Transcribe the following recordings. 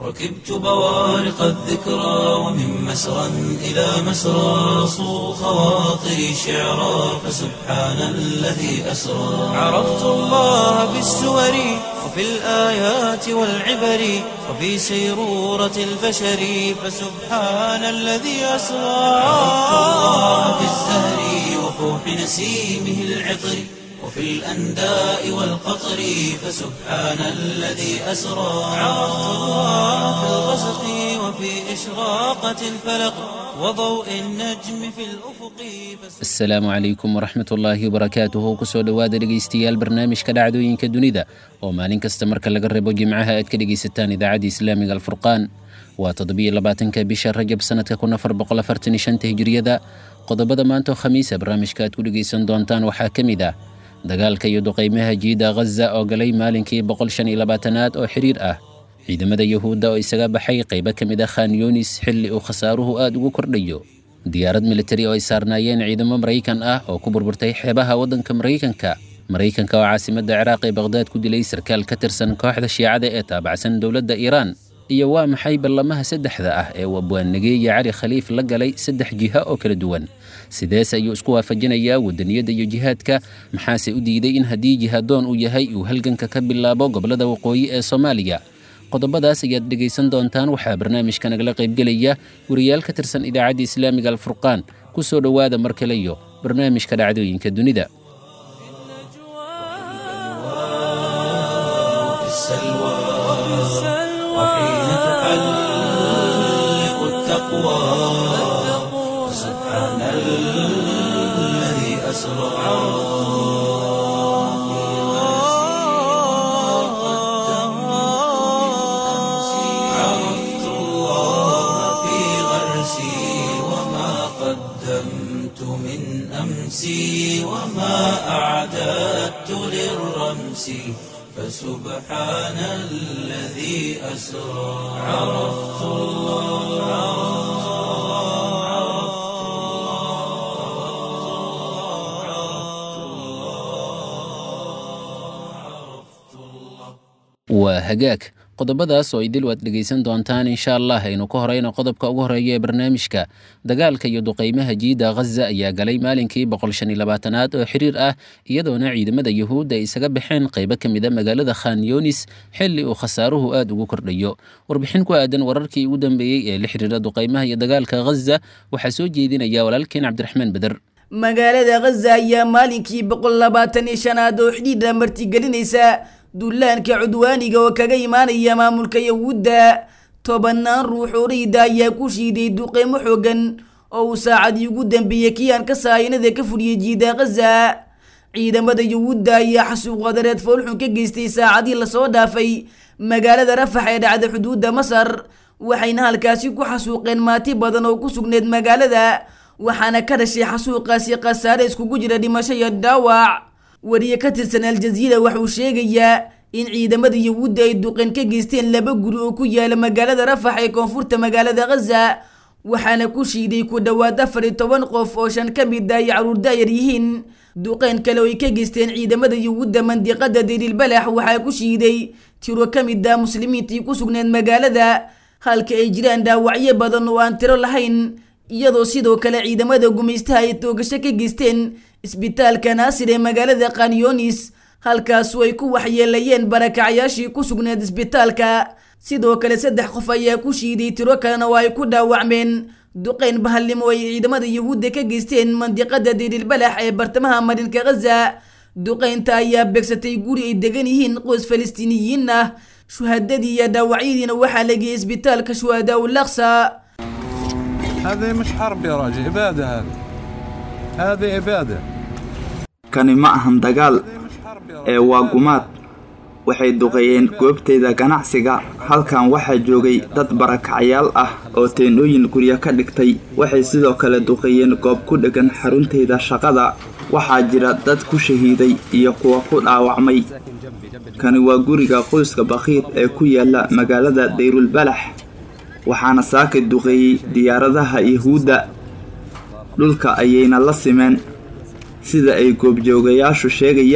ركبت بوارق الذكرى ومن مسرى إلى مسرى صو خواطري شعرا فسبحان الذي أسرى عرفت الله بالسور وفي الآيات والعبر وفي سيرورة البشر فسبحان الذي أسرى عرفت الله بالزهر وفوح نسيمه العطر وفي الأنداء والقطر فسبحان الذي أسرى عرفت الله في الغسق وفي إشراقة الفلق وضوء النجم في الأفق asalaamu calaykum waraxmat ullaahi wabarakaatuhu kusoo dhowaada dhegaystayaal barnaamijka dhacdooyinka dunida oo maalin kasta marka laga reebo jimcaha aad ka dhegaysataan idaacadda islaamiga alfurqaan waa toddobiyo labaatanka bisha rajab sanadka kun afar boqol afartan iyo shanta hijiriyada qodobada maanta oo khamiisa barnaamijka aad ku dhegaysan doontaan waxaa ka mid ah dagaalka iyo duqaymaha jiida ghaza oo galay maalinkii boqol shan iyo labaatanaad oo xiriir ah ciidamada yuhuudda oo isaga baxay qaybo ka mid ah khan yunis xilli uu khasaaruhu aad ugu kordhayo diyaarad militari oo ay saarnaayeen ciidamo maraykan ah oo ku burburtay xeebaha waddanka maraykanka maraykanka oo caasimadda ciraaq ee baqhdaad ku dilay sarkaal ka tirsan kooxda shiicada ee taabacsan dowladda iiraan iyo waa maxay ballamaha saddexda ah ee uu abwaannageeye cali khaliif la galay saddex jiha oo kala duwan sidees ayuu isku waafajinayaa wadaniyadda iyo jihaadka maxaase u diiday in haddii jihaadoon uu yahay uu halganka ka bilaabo gobollada waqooyi ee soomaaliya qodobadaas ayaad dhegaysan doontaan waxaa barnaamijka nagala qaybgelaya wariyaal ka tirsan idaacadda islaamiga alfurqaan ku soo dhowaada mar kale iyo barnaamijka dhacdooyinka dunida وفي السلوى وحين تحلق التقوى سبحان الذي أسرى عرفت الله في غرسي وما قدمت من أمسي وما أعددت للرمس فسبحان الذي أسرى عرفت waa hagaag qodobadaas oo idil waad dhegaysan doontaan insha allah aynu ka horeyno qodobka ugu horeeya ee barnaamijka dagaalka iyo duqaymaha jiida ghaza ayaa galay maalinkii boqol shan iyo labaatanaad oo xiriir ah iyadoona ciidamada yuhuudda ay isaga baxeen qaybo ka mid a magaalada khan yunis xilli uu khasaaruhu aad ugu kordhayo warbixin ku aadan wararkii ugu dambeeyey ee la xiriira duqaymaha iyo dagaalka ghaza waxaa soo jeedinaya walaalkeen cabdiraxmaan beder magaalada ghaza ayaa maalinkii boqol labaatan iyo shanaad oo xidhiidha martigelinaysa dullaanka cudwaaniga oo kaga imaanaya maamulka yahuudda tobannaan ruux oo rayda ayaa ku shiiday duqeymo xoogan oo uu saacadii ugu dambeeyey kiyaan ka saayinada ka fudhiyay jiida ghaza ciidamada yahuudda ayaa xasuuq wadareed foolxun ka geystay saacadii lasoo dhaafay magaalada rafax ee dhacda xuduudda masar waxayna halkaasi ku xasuuqeen maati badan oo ku sugneed magaalada waxaana ka dhashay xasuuqaasi khasaare iskugu jira dhimasho iyo dhaawac wariye ka tirsan aljaziira waxauu sheegayaa in ciidamada yahuudda ay duqeen ka geysteen laba guri oo ku yaala magaalada rafax ee koonfurta magaalada ghaza waxaana ku shiiday ku dhowaad afar iyo toban qof oo shan ka mid ah ay caruur daayar yihiin duqeen kale oo ay ka geysteen ciidamada yahuudda mandiqada dariilbalax waxaa ku shiiday tiro ka mid ah muslimiintii ku sugneed magaalada halka ay jiraan dhaawacyo badan oo aan tiro lahayn iyadoo sidoo kale ciidamada gumaystaha ay toogasho ka geysteen isbitaalka naasir ee magaalada kanyonis halkaasu ay ku waxyeelayeen barakacyaashii ku sugneed isbitaalka sidoo kale saddex qof ayaa ku shiiday tiro kalena oo ay ku dhaawacmeen duqeyn bahalnimo ay ciidamada yahuudda ka geysteen mandiqada dariilbalax ee bartamaha marinka ghaza duqeynta ayaa beegsatay guri ay degan yihiin qoys falastiiniyiin ah shuhadadii iyo dhaawacyadiina waxaa la geeyey isbitaalka shuhadaa ulaqsa هذه مش حرب يا راجل عبادة هذه هذه عبادة kani ma ahan dagaal مش حرب يا ee waa gumaad waxay duqeeyeen goobtayda ganacsiga halkan waxaa joogay dad barakacyaal ah oo teendhooyin guryo ka dhigtay waxay sidoo kale duqeeyeen goob ku dheggan xaruntayda shaqada waxaa jira dad ku shahiiday iyo kuwa ku dhaawacmay kani waa guriga qoyska bakhiir ee ku yaala magaalada dayrulbalax waxaana saaka duqeeyey diyaaradaha yahuudda dhulka ayayna la simeen sida ay goobjoogayaashu sheegayaan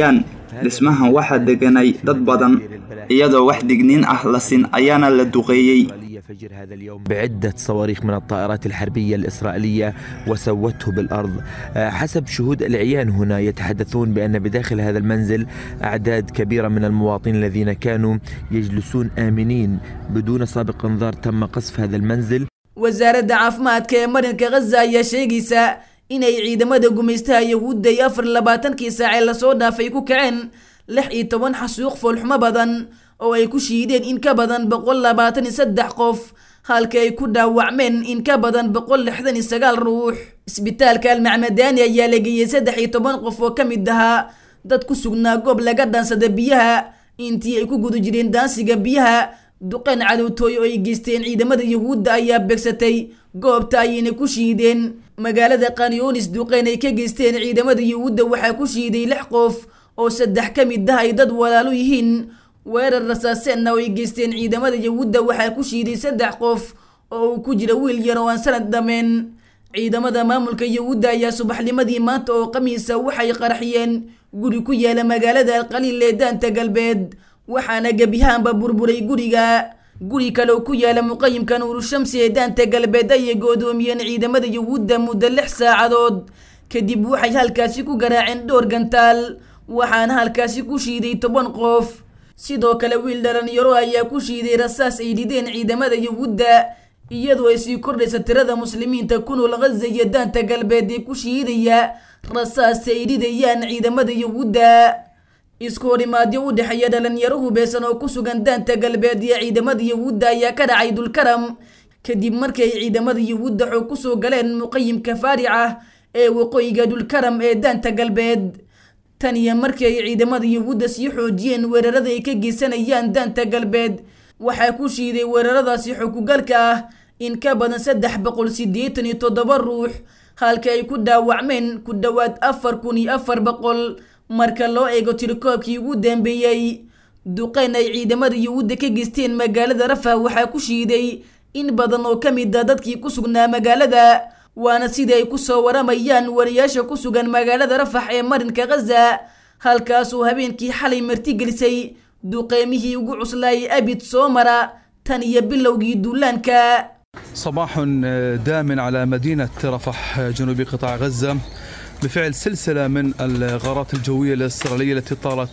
dhismahan waxaa deganay dad badan iyadoo wax digniin ah la sin ayaana la duqeeyey فجر هذا اليوم بعدة صواريخ من الطائرات الحربية الإسرائيلية وسوته بالأرض حسب شهود العيان هنا يتحدثون بأن بداخل هذا المنزل أعداد كبيرة من المواطنين الذين كانوا يجلسون آمنين بدون سابق انذار تم قصف هذا المنزل wasaaradda caafimaadka ee marinka khaza ayaa sheegaysa inay ciidamada gumaystaha yahuudda iyo afar labaatankii saacee lasoo dhaafay ku kaceen lix iyo toban xasuuq foolxumo badan oo ay ku shiideen in ka badan boqol labaatan iyo saddex qof halka ay ku dhaawacmeen in ka badan boqol lixdan iyo sagaal ruux isbitaalka almacmadaani ayaa la geeyey saddex iyo toban qof oo ka mid ahaa dad ku sugnaa goob laga dhaansada biyaha intii ay ku guda jireen daansiga biyaha duqeen cadowtooy oo ay geysteen ciidamada yahuudda ayaa beegsatay goobta ayayna ku shiideen magaalada kanyonis duqeen ay ka geysteen ciidamada yahuudda waxaa ku shiiday lix qof oo saddex ka mid ah ay dad walaalo yihiin weerar rasaaseenna oo ay geysteen ciidamada yahuudda waxaa ku shiiday saddex qof oo uu ku jira wiil yar oo aan sanad dhameen ciidamada maamulka yahuudda ayaa subaxnimadii maanta oo khamiisa waxay qarxiyeen guri ku yaala magaalada alqaliil ee daanta galbeed waxaana gebiyahaanba burburay guriga guri kale oo ku yaala muqayimka nuurushamsi ee daanta galbeed ayay goodoomiyeen ciidamada yahuudda muddo lix saacadood kadib waxay halkaasi ku garaaceen dhowr gantaal waxaana halkaasi ku shiiday toban qof sidoo kale wiil dhalinyaro ayaa ku shiiday rasaas ay dhideen ciidamada yahuudda iyadoo ay sii kordhaysa tirada muslimiinta ku nool ghaza iyo daanta galbeed ee ku shiidaya rasaas ay dhidayaan ciidamada yahuudda isku horimaadyo u dhexeeya dhalinyaro hubeysan oo ku sugan daanta galbeed iyo ciidamada yahuudda ayaa ka dhacay dulkaram kadib markii ay ciidamada yahuudda xoog kusoo galeen muqayimka faarica ee waqooyiga dhulkaram ee daanta galbeed tan iyo markii ay ciidamada yahuudda sii xoojiyeen weerarada ay ka geysanayaan daanta galbeed waxaa ku shiiday weeraradaasi xukugalka ah in ka badan saddex boqol siddeetan iyo toddoba ruux halka ay ku dhaawacmeen ku dhowaad afar kun iyo afar boqol marka loo eego tirikoobkii ugu dambeeyey duqeyn ay ciidamada yahuudda ka geysteen magaalada rafa waxaa ku shiiday in badan oo ka mid a dadkii ku sugnaa magaalada waana sidii ay kusoo waramayaan wariyaasha ku sugan magaalada rafax ee marinka khaza halkaasuu habeenkii xalay martigelisay duqeymihii ugu cuslaayay abid soo mara tan iyo bilowgii duulaanka صباح دام على مدينة رفح جنوب قطاع غزة بفعل سلسلة من الغارات الجوية الإسرائيلية التي طالت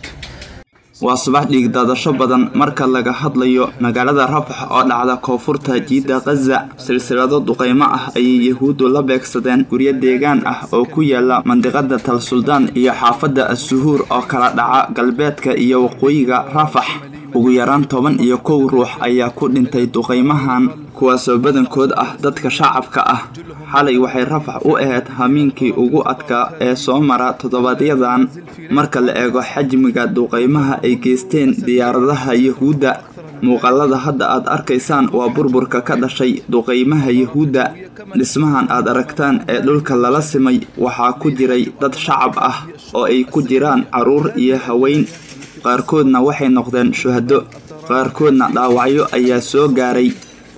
waa subax dhiigdaadasho badan marka laga hadlayo magaalada rafax oo dhacda koonfurta jiidda khaza silsilado duqeymo ah ayay yahuuddu la beegsadeen guryo deegaan ah oo ku yaala mandiqada tal suldaan iyo xaafadda as-suhuur oo kala dhaca galbeedka iyo waqooyiga rafax ugu yaraan toban iyo kow ruux ayaa ku dhintay duqeymahan kuwaasoo badankood ah dadka shacabka ah xalay waxay rafax u ahayd hamiinkii ugu adkaa ee soo mara toddobadyadan marka la eego xajmiga duqeymaha ay geysteen diyaaradaha yahuudda muuqaalada hadda aad arkaysaan waa burburka ka dhashay duqeymaha yahuudda dhismahan aad aragtaan ee dhulka lala simay waxaa ku jiray dad shacab ah oo ay ku jiraan carruur iyo haweyn qaarkoodna waxay noqdeen shuhado qaarkoodna dhaawacyo ayaa soo gaaray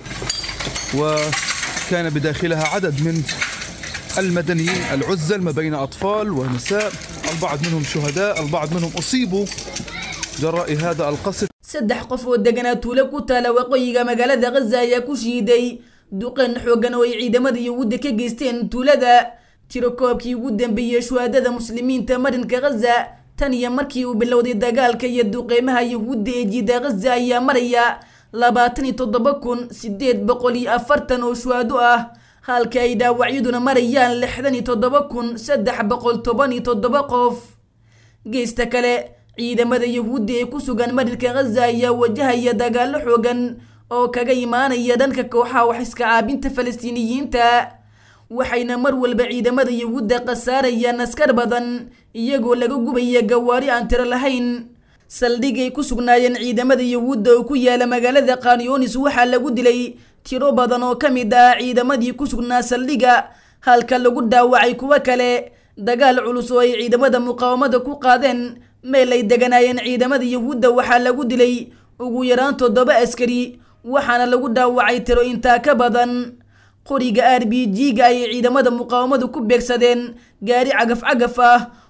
وكان بداخلها عدد من المدنيين العزل ما بين أطفال ونساء البعض منهم شهداء البعض منهم أصيبوا جراء هذا القصف saddex qof oo deganaa tuulo ku taala waqooyiga magaalada khaza ayaa ku shiiday duqeen xoogan oo ay ciidamada yahuudda ka geysteen tuulada tirakoobkii ugu dambeeyey shuhaadada muslimiinta marinka khaza tan iyo markii uu bilowday dagaalka iyo duqeymaha yahuudda ee jiida khaza ayaa maraya labaatan iyo toddoba kun sideed boqol iyo afartan oo shuhaado ah halka ay dhaawacyaduna marayaan lixdan iyo toddoba kun saddex boqol toban iyo toddoba qof geesta kale ciidamada yahuudda ee ku sugan marinka khaza ayaa wajahaya dagaalo xoogan oo kaga imaanaya dhanka kooxaha wax iska caabinta falastiiniyiinta waxayna mar walba ciidamada yahuudda khasaarayaan askar badan iyagoo laga gubaya gawaari aan tiro lahayn saldhigay ku sugnaayeen ciidamada yahuudda oo ku yaala magaalada kanyonis waxaa lagu dilay tiro badan oo ka mid ah ciidamadii ku sugnaa saldhiga halka lagu dhaawacay kuwo kale dagaal culus oo ay ciidamada muqaawamada ku qaadeen meel ay deganaayeen ciidamada yahuudda waxaa lagu dilay ugu yaraan toddoba askari waxaana lagu dhaawacay tiro intaa ka badan qoriga r b g-ga ayay ciidamada muqaawamadu ku beegsadeen gaari cagaf cagaf ah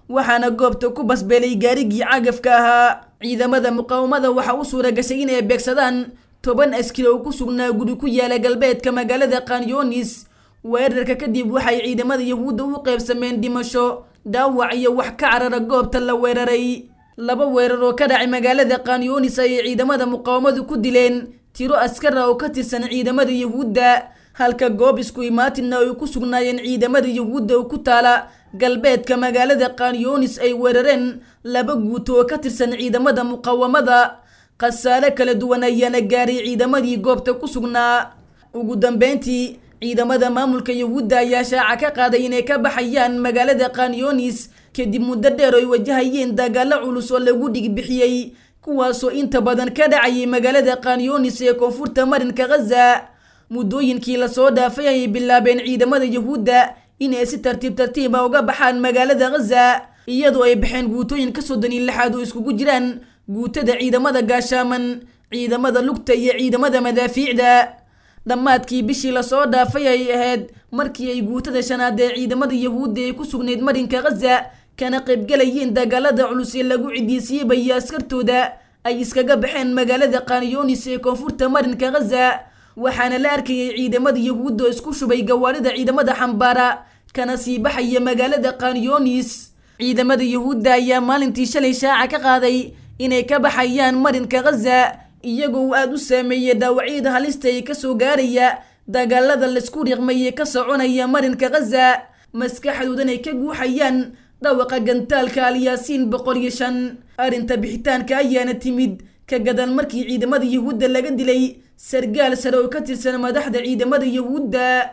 waxaana goobta ku basbeelay gaarigii cagafka ahaa ciidamada muqaawamada waxaa u suura gashay inay beegsadaan toban askari oo ku sugnaa guri ku yaala galbeedka magaalada kanyonis weerarka kadib waxay ciidamada yahuudda u qeybsameen dhimasho dhaawac iyo wax ka carara goobta la weeraray laba weerar oo ka dhacay magaalada kanyonis ayay ciidamada muqaawamadu ku dileen tiro askara oo ka tirsan ciidamada yahuudda halka goob isku imaatinna ay ku sugnaayeen ciidamada yahuudda oo ku taala galbeedka magaalada kanyonis ay weerareen laba guuto oo ka tirsan ciidamada muqaawamada khasaare kala duwan ayaana gaaray ciidamadii goobta ku sugnaa ugu dambeyntii ciidamada maamulka yahuudda ayaa shaaca ka qaaday inay ka baxayaan magaalada kanyonis kadib muddo dheer oo ay wajahayeen dagaalo culus oo lagu dhigbixiyey kuwaasoo inta badan ka dhacayay magaalada kanyonis ee koonfurta marinka khaza muddooyinkii lasoo dhaafay ayay bilaabeen ciidamada yahuudda inay si tartiib tartiiba uga baxaan magaalada khaza iyadoo ay baxeen guutooyin ka soddon iyo lixaad oo iskugu jiraan guutada ciidamada gaashaaman ciidamada lugta iyo ciidamada madaafiicda dhammaadkii bishii lasoo dhaafay ay ahayd markii ay guutada shanaad ee ciidamada yahuudda ay ku sugnayd marinka khaza kana qaybgalayeen dagaalada culus ee lagu cidiisiibayo askartooda ay iskaga baxeen magaalada kanyonis ee koonfurta marinka khaza waxaana la arkayay ciidamada yahuudda oo isku shubay gawaarida ciidamada xambaara kana sii baxaya magaalada kanyonis ciidamada yahuudda ayaa maalintii shalay shaaca ka qaaday inay ka baxayaan marinka khaza iyagoo uu aada u saameeyey dhaawacyada halista ee kasoo gaaraya dagaalada laisku riiqmayee ka soconaya marinka khaza maskaxdoodan ay ka guuxayaan dhawaqa gantaalka alyaasiin boqol iyo shan arrinta bixitaanka ayaana timid ka gadal markii ciidamada yahuudda laga dilay sargaal sare oo ka tirsan madaxda ciidamada yahuudda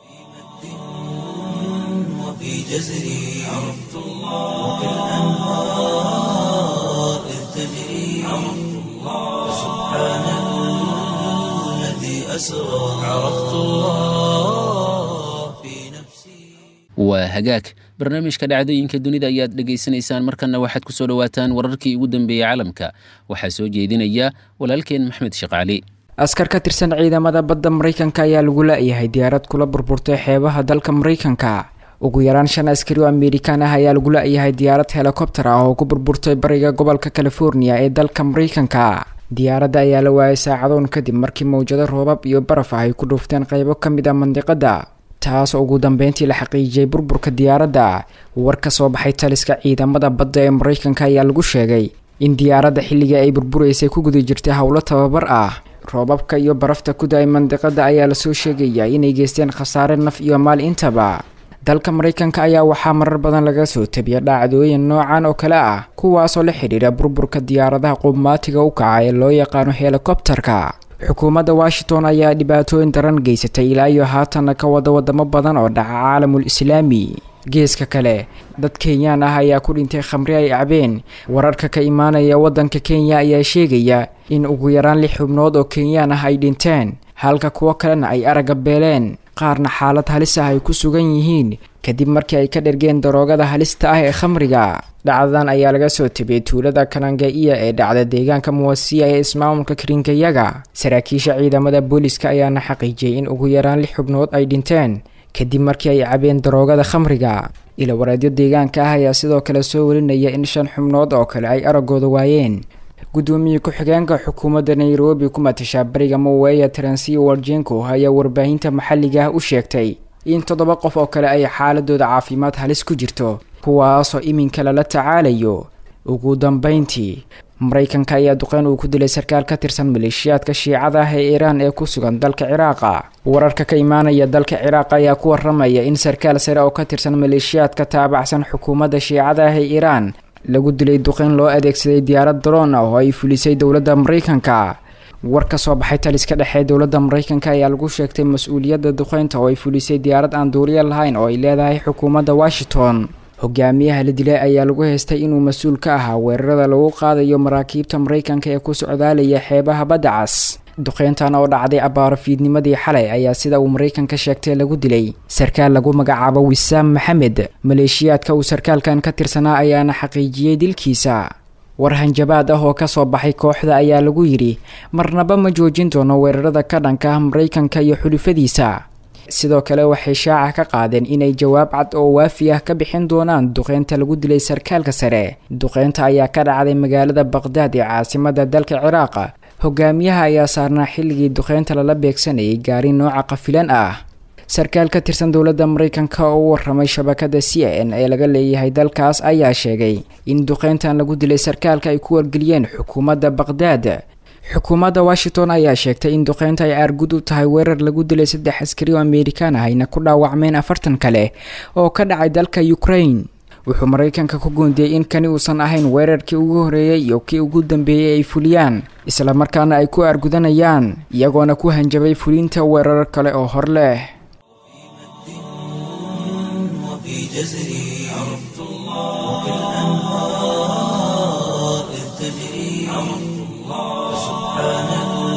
وفي جزري عرفت الله وكالأنهار إذ تجري عرفت الله سبحان الذي أسرى عرفت الله في نفسي waa hagaag barnaamijka dhacdooyinka dunida ayaad dhegaysanaysaan markanna waxaad ku soo dhowaataan wararkii ugu dambeeyey caalamka waxaa soo jeedinaya walaalkeen maxmed sheekh cali askar ka tirsan ciidamada badda maraykanka ayaa lagu la-yahay diyaarad kula burburtay xeebaha dalka maraykanka ugu yaraan shan askari oo amerikaan ah ayaa lagu la-yahay diyaarad helikobter ah oo ku burburtay bariga gobolka california ee dalka maraykanka diyaaradda ayaa la waayay saacadoon kadib markii mawjado roobab iyo baraf ah ay ku dhuufteen qeybo ka mid a mandiqada taas oo ugu dambeyntii la xaqiijiyey burburka diyaaradda war ka soo baxay taliska ciidamada badda ee maraykanka ayaa lagu sheegay in diyaaradda xilligii ay burburaysay ku guda jirtay howlo tababar ah roobabka iyo barafta ku da-ay mandiqada ayaa lasoo sheegaya inay geysteen khasaare naf iyo maal intaba dalka maraykanka ayaa waxaa marar badan laga soo tabiya dhacdooyin noocan oo kale ah kuwaasoo la xidhiira burburka diyaaradaha qubmaatiga u kaca ee loo yaqaano helikobterka xukuumadda washington ayaa dhibaatooyin daran geysatay ilaa iyo haatanna ka wada wadamo badan oo dhaca caalamul islaami geeska kale dad kenyaan ah ayaa ku dhintay khamri ay cabeen wararka ka imaanaya waddanka kenya ayaa sheegaya in ugu yaraan lix xubnood oo kenyaan ah ay dhinteen halka kuwo kalena ay aragga beeleen qaarna xaalad halis ah ay ku sugan yihiin kadib markii ay ka dhergeen daroogada halista ah ee khamriga dhacdadan ayaa laga soo tabiyey tuulada kanangaiya ee dhacda deegaanka muwasiya ee ismaamulka karingayaga saraakiisha ciidamada booliska ayaana xaqiijiyey in ugu yaraan lix xubnood ay dhinteen kadib markii ay cabeen daroogada khamriga ila wareedyo deegaanka ah ayaa sidoo kale soo warinaya in shan xubnood oo kale ay araggooda waayeen gudoomiye ku-xigeenka xukuumadda nairobi ku matashaa bariga moweya transiyo warjenko ayaa warbaahinta maxalliga ah u sheegtay in toddoba qof oo kale ay xaaladooda caafimaad halis ku jirto kuwaasoo iminka lala tacaalayo ugu dambeyntii maraykanka ayaa duqeyn uu ku dilay sarkaal ka tirsan maleeshiyaadka shiicada ah ee iiraan ee ku sugan dalka ciraaqa wararka ka imaanaya dalka ciraaq ayaa ku waramaya in sarkaal sare oo ka tirsan maleeshiyaadka taabacsan xukuumadda shiicada ah ee iiraan lagu dilay duqeyn loo adeegsaday diyaarad daroon ah oo ay fulisay dowladda maraykanka war ka soo baxay taliska dhexe dowladda maraykanka ayaa lagu sheegtay mas-uuliyadda duqeynta oo ay fulisay diyaarad aan duuriya lahayn oo ay leedahay xukuumadda washington hogaamiyaha la dilay ayaa lagu haystay inuu mas-uul ka ahaa weerarada lagu qaadayo maraakiibta maraykanka ee ku socdaalaya xeebaha badda cas duqeyntan oo dhacday abbaaro fiidnimadii xalay ayaa sida uu maraykanka sheegtay lagu dilay sarkaal lagu magacaabo wisaam maxamed maleeshiyaadka uu sarkaalkan ka tirsanaa ayaana xaqiijiyey dilkiisa war hanjabaad ah oo kasoo baxay kooxda ayaa lagu yidhi marnaba ma joojin doono weerarada ka dhanka ah maraykanka iyo xulufadiisa sidoo kale waxay shaaca ka qaadeen inay jawaab cad oo waafi ah ka bixin doonaan duqeynta lagu dilay sarkaalka sare duqeynta ayaa ka dhacday magaalada baqdaad ee caasimada dalka ciraaqa hogaamiyaha ayaa saarnaa xilligii duqeynta lala beegsanayay gaari nooca qafilan ah sarkaal ka tirsan dowladda mareykanka oo u waramay shabakada c n ee laga leeyahay dalkaas ayaa sheegay in duqeyntan lagu dilay sarkaalka ay ku wargeliyeen xukuumadda baqdaad xukuumadda washington ayaa sheegtay in duqeynta ay aargud u tahay weerar lagu dilay saddex askari oo amerikaan ah ayna ku dhaawacmeen afartan kale oo ka dhacay dalka ukraine wuxuu maraykanka ku goondiyey in kani uusan ahayn weerarkii ugu horeeyey iyo kii ugu dambeeyey ay fuliyaan islamarkaana ay ku aargudanayaan iyagoona ku hanjabay fulinta weerar kale oo hor leh وفي جزري عرفت الله وكالأنهار إذ تجري عرفت الله سبحان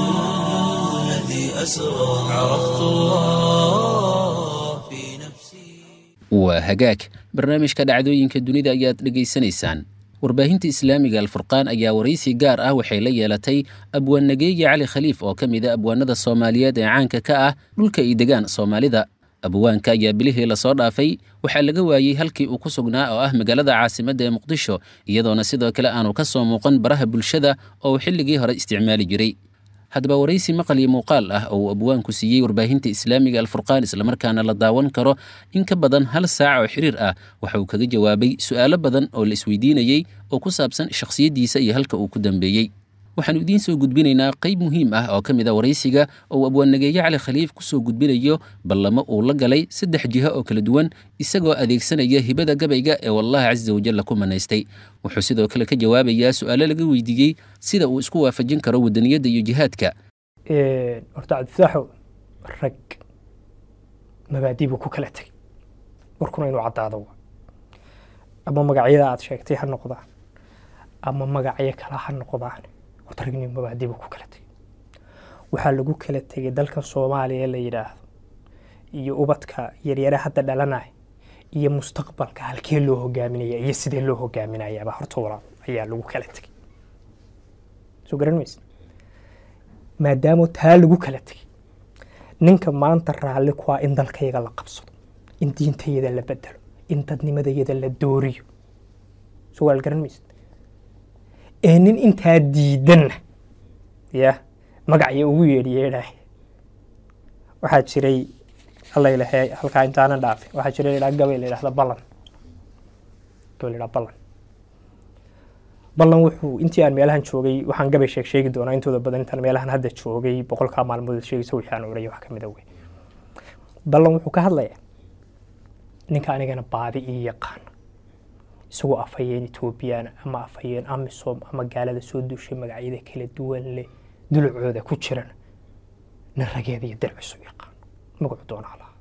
الذي أسرى عرفت الله في نفسي waa hagaag barnaamijka dhacdooyinka dunida ayaad dhegaysanaysaan warbaahinta islaamiga alfurqaan ayaa waraysi gaar ah waxay la yeelatay abwaannageeye cali khaliif oo ka mid a abwaanada soomaaliyeed ee caanka ka ah dhulka ay degaan soomaalida abwaanka ayaa bilihii lasoo dhaafay waxaa laga waayey halkii uu ku sugnaa oo ah magaalada caasimadda ee muqdisho iyadoona sidoo kale aanu ka soo muuqan baraha bulshada oo uu xilligii hore isticmaali jiray haddaba waraysi maqal iyo muuqaal ah oo uu abwaanku siiyey warbaahinta islaamiga alfurqaan islamarkaana la daawan karo in ka badan hal saac oo xiriir ah waxa uu kaga jawaabay su'aalo badan oo la isweydiinayey oo ku saabsan shakhsiyaddiisa iyo halka uu ku dambeeyey waxaanu idiin soo gudbinaynaa qayb muhiim ah oo ka mid a waraysiga oo uu abwaannageeye cali khaliif ku soo gudbinayo ballamo uu la galay saddex jiho oo kala duwan isagoo adeegsanaya hibada gabayga ee wallahi casa wajalla ku manaystay wuxuu sidoo kale ka jawaabayaa su'aalo laga weydiiyey sida uu isku waafajin karo wadaniyadda iyo jihaadka horta cabdifaaxo rag mabaadii buu ku kala tegay warkuna inuu caddaado wa ama magacyada aad sheegtay ha noqdaan ama magacyo kale ha noqdaan horta ragni mabaadii buu ku kala tegay waxaa lagu kala tegay dalkan soomaaliya la yidhaahdo iyo ubadka yaryare hadda dhalanaya iyo mustaqbalka halkee loo hogaaminaya iyo sidee loo hogaaminayaaba horta walaal ayaa lagu kala tegay soo garan maysa maadaama taa lagu kala tegay ninka maanta raalli ku ah in dalkayaga la qabsado in diintayada la bedelo in dadnimadayada la dooriyo soo waal garan maysa ee nin intaa diidanna ya magacyo ugu yeedhiyeedhaah waxaa jiray alla ilahay halkaa intaanan dhaafin waxaa jiray ladhaa gabay la yidhahda ballan gabay la yidhahda ballan ballan wuxuu intii aan meelahan joogay waxaan gabay sheeg sheegi doonaa intooda badan intaan meelahan hadda joogay boqolkaa maalmood sheegaysa wixii aan odhaya wax ka mid a wey ballan wuxuu ka hadlayaa ninka anigana baadi ii yaqaan isagoo afhayeen etoobiyana ama afhayeen amisom ama gaalada soo duushay magacyada kala duwan leh dulucooda ku jiran nin rageeda iyo dalcisu yaqaan magacu doonaa lahaa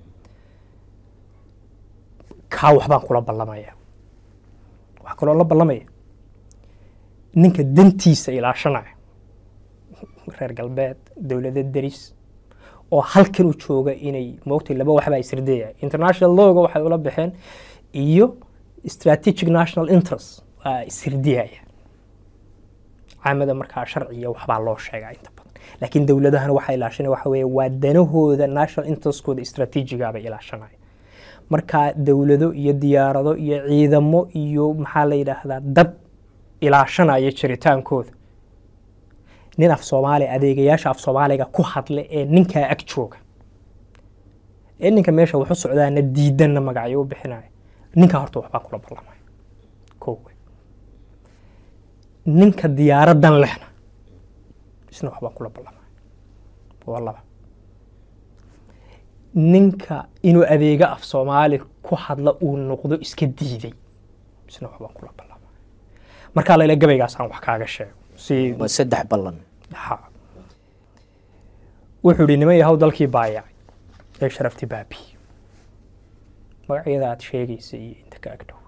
kaa waxbaan kula ballamaya waxaa kaloo la ballamaya ninka dantiisa ilaashanaya reer galbeed dowlada deris oo halkan u jooga inay moogtay laba waxbaa isrideeya international lawga waxay ula baxeen iyo strategic national interest waa ishirdiyaya caamada markaa sharciya waxbaa loo sheegaa inta badan laakiin dowladahana waxaa ilaashanaya waxa weeye waa danahooda national interestkooda strategiga bay ilaashanaya markaa dowlado iyo diyaarado iyo ciidamo iyo maxaa la yidhaahdaa dad ilaashanaya jiritaankooda nin af soomaaliya adeegayaasha af soomaaliga ku hadla ee ninkaa ag jooga ee ninka meesha waxu socdaana diidanna magacyo u bixinaya ninkaa horta waxbaan kula ballamaya ko ninka diyaaradan lehna isna waxbaan kula ballamaya waa laba ninka inuu adeega af soomaali ku hadla uu noqdo iska diiday isna waxbaan kula ballamaya markaa layla gabaygaasaan wax kaaga sheego si waa saddex ballan ha wuxuu ihi niman yahow dalkii baayacay ee sharafti baabi magacyada aad sheegaysa iyo inta ka agdhow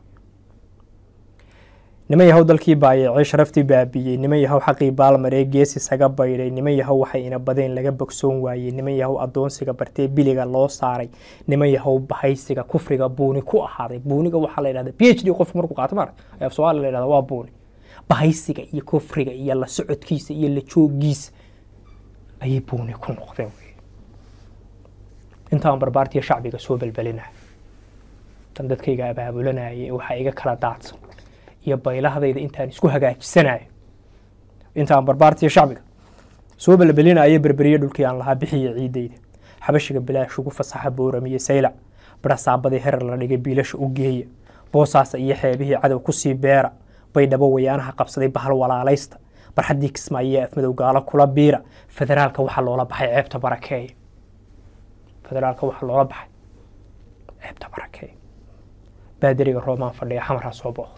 niman yahow dalkii baayacay sharaftii baabiyey niman yahow xaqii baalmaree gees isaga baydhay niman yahow waxay ina badeen laga bogsoon waayey niman yahow adoonsiga bartee biliga loo saaray niman yahow bahaysiga kufriga buuni ku ahaaday buuniga waxaa la yidhahda p h d qofku markuu qaato maarag ee af soomaaliya la yidhahda waa buuni bahaysiga iyo kufriga iyo la socodkiisa iyo la joogiisa ayay buuni ku noqdeen wey intaan barbaartiya shacbiga soo belbelinaya tan dadkayga abaabulanaya ee waxaa iga kala daadsan iyo baylahdayda intaan isku hagaajisanayo intaan barbaartiya shacbiga soo belbelinaya berberiye dhulkii aan lahaa bixiya ciidayda xabashiga bilaash ugu fasaxa booramiye saylac barasaabadii herar la dhigay biilasha u geeya boosaasa iyo xeebihii cadow kusii beera baydhabo wayaanaha qabsaday bahal walaalaysta barxaddii kismaayo afmadow gaalo kula biira federaalka waxaa loola baxay ceebta barakeeya federaalka waxaa loola baxay ceebta barakeeya baadariga roomaan fadhiya xamarha soo booqdo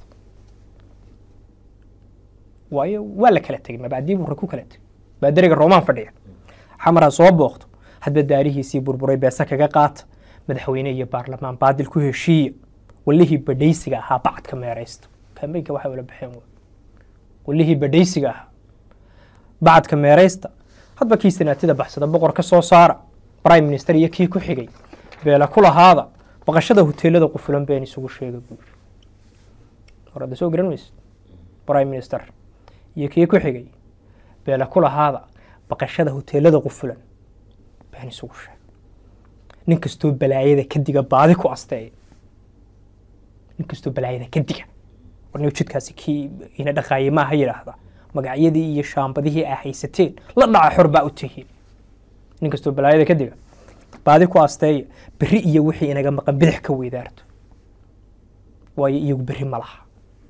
waayo waa la kala tegay mabaadii buu ku kala tegay baadariga roomaan fadhiya xamarha soo booqdo hadba daarihiisii burburay beesa kaga qaata madaxweyne iyo baarlamaan baadil ku heshiiya walihii badhaysiga ahaa bacadka meeraysta kambeynka waxay wala baxeen wey walihii badhaysiga ahaa bacadka meeraysta hadba kii sanaatida baxsada boqor ka soo saara prime minister iyo kii ku xigay beela ku lahaada baqashada hoteelada qufulan been isugu sheega buu yiri horada soo garan maysid prime minister iyo kii ku xigay beela ku lahaada baqashada hoteelada qufulan been isugu sheega nin kastoo balaayada kadiga baadi ku asteeya nin kastoo balaayada kadiga warniga jidkaasi kii ina dhaqaayay maaha yidhaahda magacyadii iyo shaambadihii aa haysateen la dhaca xor baa u tihiin nin kastoo balaayada kadiga baadi ku asteeya berri iyo wixii inaga maqan bidix ka weydaarto waayo iyagu berri ma laha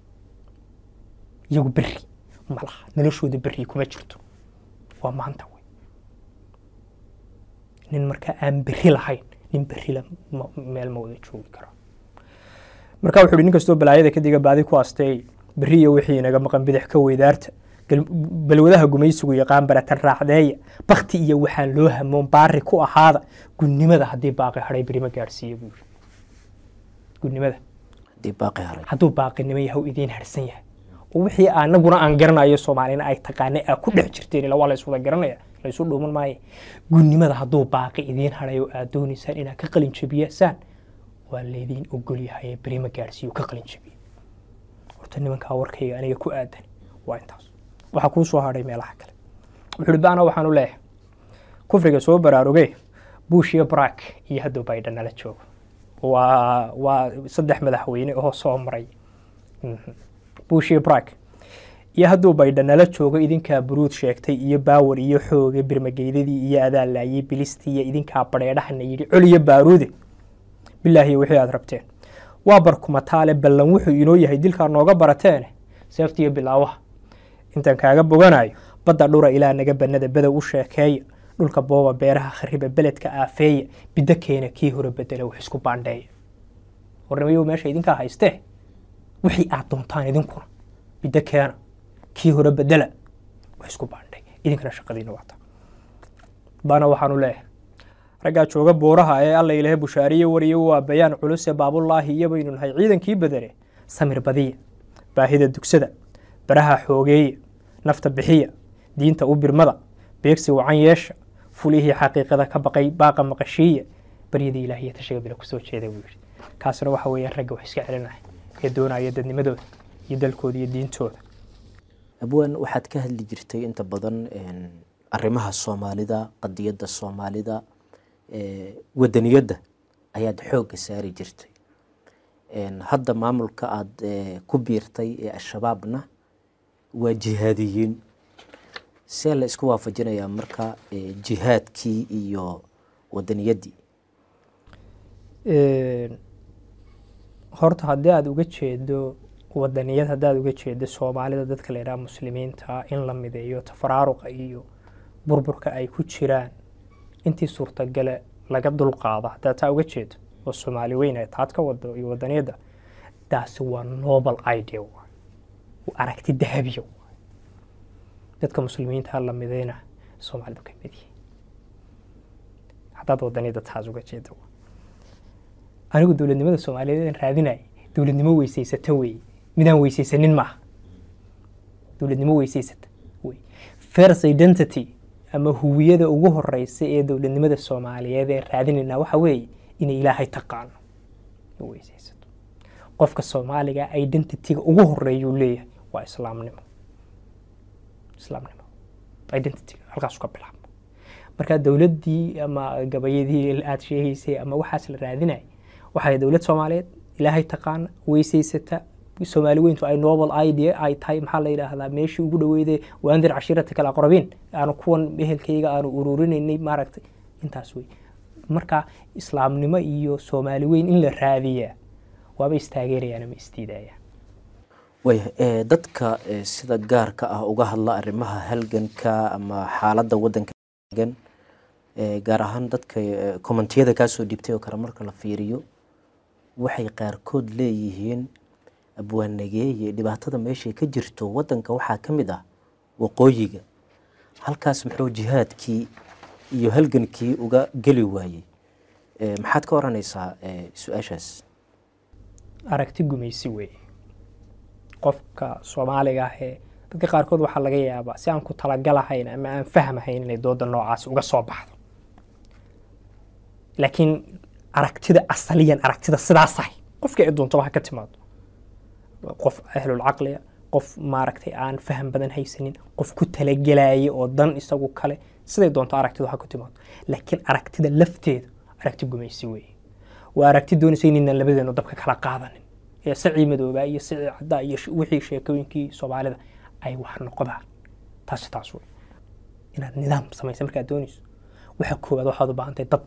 iyagu berri ma laha noloshooda berri kuma jirto waa maanta wey nin markaa aan berri lahayn nin berri la meel ma wada joogi karo marka wuxuu hi nin kastoo balaayada kadiga baadi ku asteey berri iyo wixii inaga maqan bidix ka weydaarta balwadaha gumaysigu yaqaan baratan raacdeeya bakti iyo waxaan loo hamoon baari ku ahaada gunnimada haddii baaqi hadhay beri ma gaadhsiiya buu yiri gunnimada hadduu baaqinimo yahaw idiin harsan yahay oo wixii anaguna aan garanayo soomaalina ay taqaana aa ku dhex jirteen ila waa la iswada garanaya laysu dhuuman maaye gunnimada hadduu baaqi idiin hadhay oo aad doonaysaan inaad ka qalin jabiyasaan waa laydiin ogol yahay beri ma gaadhsiiyo ka qalin jabiya horta nimankaa warkayga aniga ku aadan waa intaas waxaa kuu soo hadhay meelaha kale wuxuu hi baana waxaan u leeyahay kufriga soo baraaruge bush iyo brak iyo hadduu baydhan nala joogo waa waa saddex madaxweyne oo soo maray bush iyo brak iyo hadduu baydhan nala joogo idinkaa buruud sheegtay iyo baawar iyo xooge birmageydadii iyo adaa laayay bilistii iyo idinkaa badheedhahana yidhi coliyo baaruude bilaahiyo wixii aad rabteen waa barkumataale ballan wuxuu inoo yahay dilkaa nooga barateene seeftiiyo bilaawaha intaan kaaga boganayo badda dhura ilaa naga bannada bedow u sheekeeya dhulka booba beeraha khariba beledka aafeeya biddo keena kii hore bedela wax isku baandheeya warnimayo meesha idinkaa haystee wixii aad doontaan idinkuna biddo keena kii hore bedela wax isku baandheeya idinkana shaqadiina waata baana waxaanu leeyahay raggaa jooga buuraha ee alla ilahe bushaariye wariyo waa bayaan culuse baabullaahi iyo baynu nahay ciidankii badane samir badiya baahida dugsada baraha xoogeeya nafta bixiya diinta u birmada beegsi wacan yeesha fulihii xaqiiqada ka baqay baaqa maqashiiya baryada ilaahiya tashiga bila kusoo jeeda buu yidhi kaasna waxa weeyaan ragga wax iska celinaya ee doonaya dadnimadooda iyo dalkooda iyo diintooda abwaan waxaad ka hadli jirtay inta badan arrimaha soomaalida qadiyadda soomaalida wadaniyadda ayaad xoogga saari jirtay hadda maamulka aada ku biirtay ee al-shabaabna waa jihaadiyiin see la isku waafajinayaa marka jihaadkii iyo wadaniyaddii horta haddii aada uga jeedo wadaniyad haddaad uga jeedo soomaalida dadka la yidhaha muslimiinta in la mideeyo tafaraaruqa iyo burburka ay ku jiraan intii suurtagale laga dulqaado haddaad taa uga jeedo oo soomaali weyn ay taad ka wado iyo wadaniyadda taasi waa nobel idea waay waa aragti dahabiya waay dadka muslimiinta la midayna soomaalidu ka mid yihiin haddaad wadaniyadda taas uga jeedo anigu dowladnimada soomaaliyeed raadinay dowladnimo weysaysata weeye midaan weysaysanin maaha dowladnimo weysaysata wey first identity ama huwiyada ugu horeysa ee dowladnimada soomaaliyeed ee raadinaynaa waxa weeye inay ilaahay taqaano weysaysato qofka soomaaliga identityga ugu horeeyuu leeyahay waa islaamnimo islaamnimo identityga halkaasu ka bilaabo marka dowladdii ama gabayadii aad sheegaysay ama waxaas la raadinaya waxay dowlad soomaaliyeed ilaahay taqaana weysaysata soomaali weyntu ay noble idea ay tahay maxaa la yidhaahdaa meeshii ugu dhaweyday waandir cashirata kala aqrabiin aanu kuwan ehelkayga aanu ururinaynay maaragtay intaas wey marka islaamnimo iyo soomaali weyn in la raadiyaa waaba istaageerayaan ama isdiidayaan waya ee, dadka ee, sida gaarka ah uga hadla arrimaha halganka ama xaaladda waddanka gan ee, gaar ahaan dadka ee, kommentiyada kaasoo dhiibtay oo kale marka la fiiriyo waxay qaarkood leeyihiin abwaanageeye dhibaatada meeshay ka jirto waddanka waxaa ka mid ah waqooyiga halkaas muxuu jihaadkii iyo halgankii uga geli waayey Ee, maxaad ka oranaysaa ee, su-aashaas aragti gumaysi weeye qofka soomaaliga ah ee dadka qaarkood waxaa laga yaabaa si aan ku talagalahayn ama aan fahmahayn inay dooda noocaas uga soo baxdo laakiin aragtida asaliyan aragtida sidaasahay qofkii ay doontaba ha ka timaado qof ahlulcaqliya qof maaragtay aan faham badan haysanin qof ku talagelaya oo dan isagu kale siday doonto aragtidu ha ku timaado laakiin aragtida lafteedu aragti gumaysi weeye waa aragti doonaysa inaynan labadeenu dabka kala qaadanin ee sacii madoobaa iyo sacii caddaa iyo sh- wixii sheekooyinkii soomaalida ay wax noqdaan taasi taas wey inaad nidaam samaysa markaad doonayso waxa koowaad waxaad u baahan tahay dad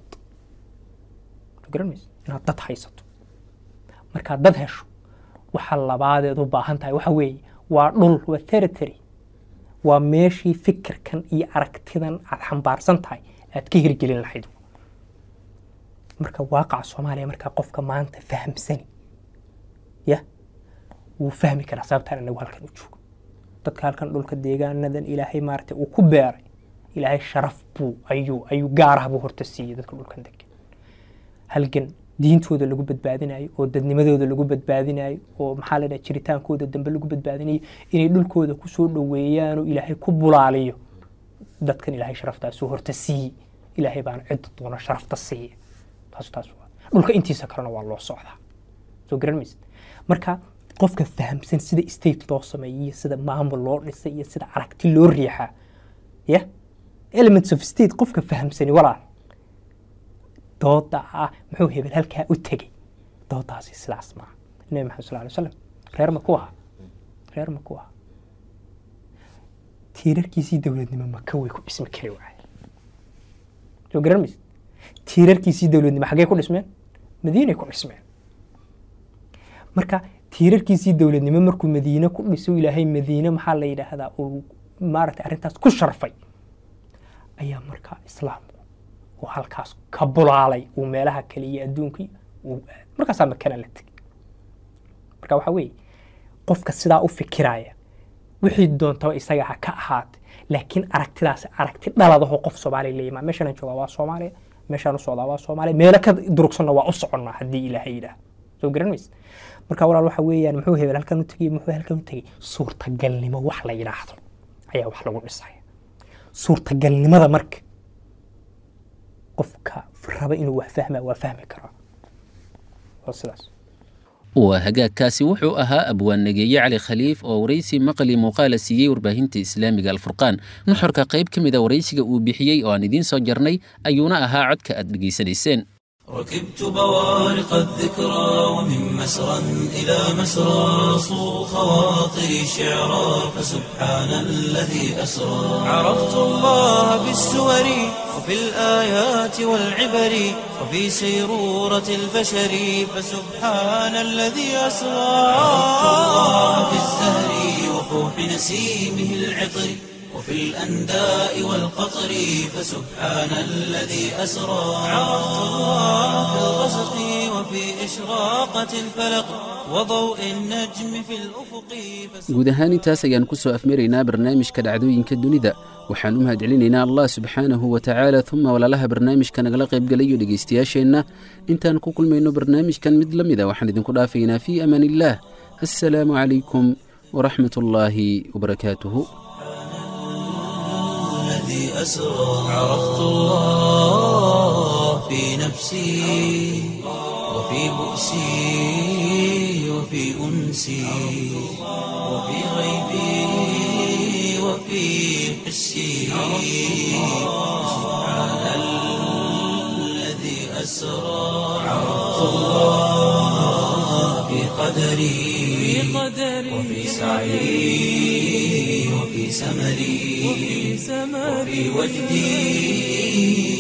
Ma garan maysa inaad dad haysato markaad dad hesho waxa labaadeed u baahan tahay waxa weeye waa dhul waa territory waa meeshii fikirkan iyo aragtidan aad xambaarsan tahay aad ka hirgelin lahayd marka waaqaca soomaaliya markaa qofka maanta fahamsani ya wuu fahmi karaa sababtaan anagu halkan u joogo dadka halkan dhulka deegaanadan ilaahay maaragtay uu ku beeray ilaahay sharaf buu ayuu ayuu gaarah buu horta siiyey dadka dhulkan degan halgan diintooda lagu badbaadinayo oo dadnimadooda lagu badbaadinayo oo maxaa la dhaha jiritaankooda dambe lagu badbaadinayo inay dhulkooda kusoo dhoweeyaan oo ilaahay ku bulaaliyo dadkan ilaahay sharaftaasu horta siiyey ilaahay baana cidda doona sharafta siiya taas taas waa dhulka intiisa kalena waa loo socdaa soo garan maysid marka qofka fahamsan sida state loo sameeyo iyo sida maamul loo dhisay iyo sida aragti loo riixaa ya elements of state qofka fahamsani walaal dooda ah muxuu hebel halkaa u tegey doodaasi sidaas maaha nabi maxamed sal alay wasalam reer ma ku aha reer ma ku aha tiirarkiisii dowladnimo maka way ku dhismi kari waaye soo garan maysid tiirarkiisii dowladnimo xaggee ku dhismeen madiinay ku dhismeen marka tiirarkiisii dowladnimo markuu madiine ku dhiso ilaahay madiine maxaa la yidhaahdaa uu maaragtay arrintaas ku sharfay ayaa markaa islaamku uu halkaas ka bulaalay uu meelaha kale iyo adduunka uu aaday markaasaa makana la tegay marka waxaa weeye qofka sidaa u fikiraya wixii doontaba isaga ha ka ahaate laakiin aragtidaas aragti dhaladaho qof soomaaliya la yimaa meeshaan aan joogaa waa soomaaliya meeshaan u socdaa waa soomaaliya meelo ka durugsanna waa u soconnaa haddii ilaahay yidhaah soo garan maysa marka walaal waxa weeyaan muxuu hebel halkan u tegey muxuu halkan u tegey suurtagalnimo wax la yidhaahdo ayaa wax lagu dhisaya suurtagalnimada marka qofka raba inuu wax fahmaa waa fahmi karaa waa sidaas waa hagaagkaasi wuxuu ahaa abwaannageeye cali khaliif oo waraysi maqli muuqaala siiyey warbaahinta islaamiga alfurqaan nuxurka qayb ka mida waraysiga uu bixiyey oo aan idiin soo jarnay ayuuna ahaa codka aad dhegaysanayseen ركبت بوارق الذكرى ومن مسرى إلى مسرى صو خواطري شعرا فسبحان الذي أسرى عرفت الله بالسور وفي الآيات والعبر وفي سيرورة البشر فسبحان الذي أسرى عرفت الله بالزهر وفوح نسيمه العطر وفي الأنداء والقطر فسبحان الذي أسرى عرفت الله في الغسق وفي إشراقة الفلق وضوء النجم في الأفق guud ahaan intaas ayaan ku soo afmaraynaa barnaamijka dhacdooyinka dunida waxaan u mahadcelinaynaa allah subxaanahu wa tacaala uma walaalaha barnaamijka nagala qaybgalayo dhegaystayaasheenna intaan ku kulmayno barnaamijkan mid la mida waxaan idinku dhaafaynaa fii amaan illaah assalaamu calaykum waraxmat ullaahi wabarakaatuhu الذي أسرى عرفت الله في نفسي وفي بؤسي وفي أنسي وفي غيبي وفي حسي سبحان أسرى عرفت الله في قدري وفي سعي وفي سمري وفي وجدي